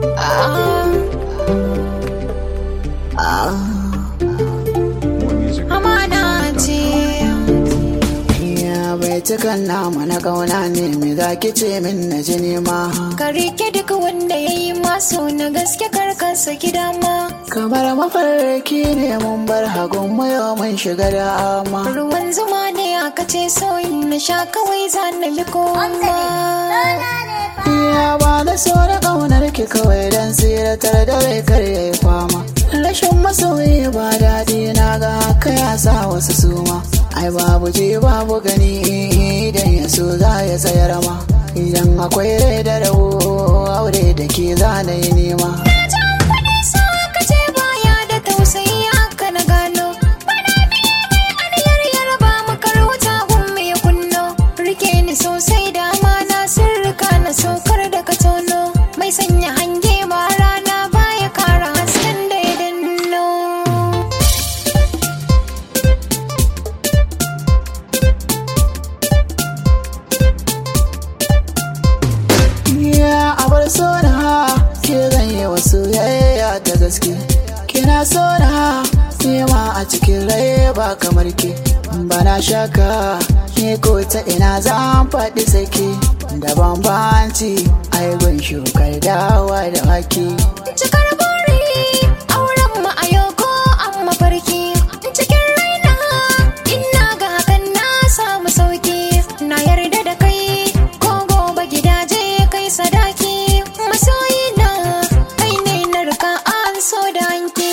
More music. at amana ce Ya bai cikan namu na kauna ne me za ki ce min na ji nema. ka rike duk wanda ya yi maso na gaske karkarsa gida ma Kamar mafarki ne mun bar hagun mu yau mun shiga da ama. ruwan zuma ne aka ce soyin na sha kawai za na bi koma Ya ba da so da kaunar ki kawai dan tsiratar da rai kar ya yi fama. Rashin masoyi ba daɗi na ga haka ya sa wasu suma. Ai babu ji babu gani idan ya so za ya tsayar ma. Idan akwai rai da rawo aure da ke za na yi nema. jan kuɗi so aka ce baya da tausayi haka na gano bana biye mai aniyar yarba makar wuta gun ya kunno rike ni sosai da amana sirrika na saukar da ka tono mai sanya hange ma rana baya kara hasken da ya danno Ya abar so na ke zan yi wasu yayya da gaske. Kina so na nema a cikin rai ba kamar ke. Bana shaka ni ko ta ina zan faɗi sake. Da bambanci ai gun shukar dawa da wake. cikar buri auren mu a yau ko an mafarki cikin raina ina ga hakan na samu sauki na yarda da kai ko gobe gidaje kai sadaki masoyi na kai ne na rika an so da hanki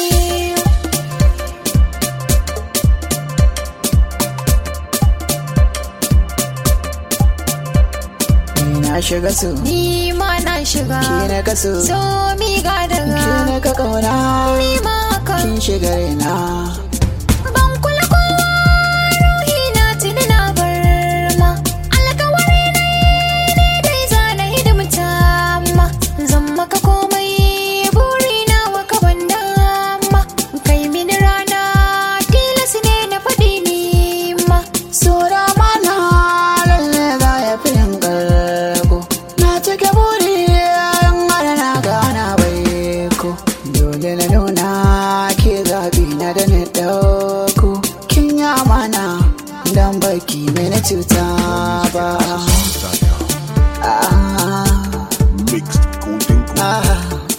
Ni na shiga so, ni ma na shiga ke na kaso, so mi ga ke daga na ka kauna, ni ma haka kin shiga raina. ban kula kowa ruhi na tuni na bar ma alkawari ne ne dai za na hidimta ma zan maka komai buri na waka ban dama kai mini rana tilas ne na faɗi ni ma Sura mana lalle za ya fi yin ƙarko Na cike buri yan mara na gana bai ko Dole na nuna ke zaɓi na da na ɗauko Kin yi amana don baki mai na cuta ba Songs.com. ah, Mixed Golden Gold. ah,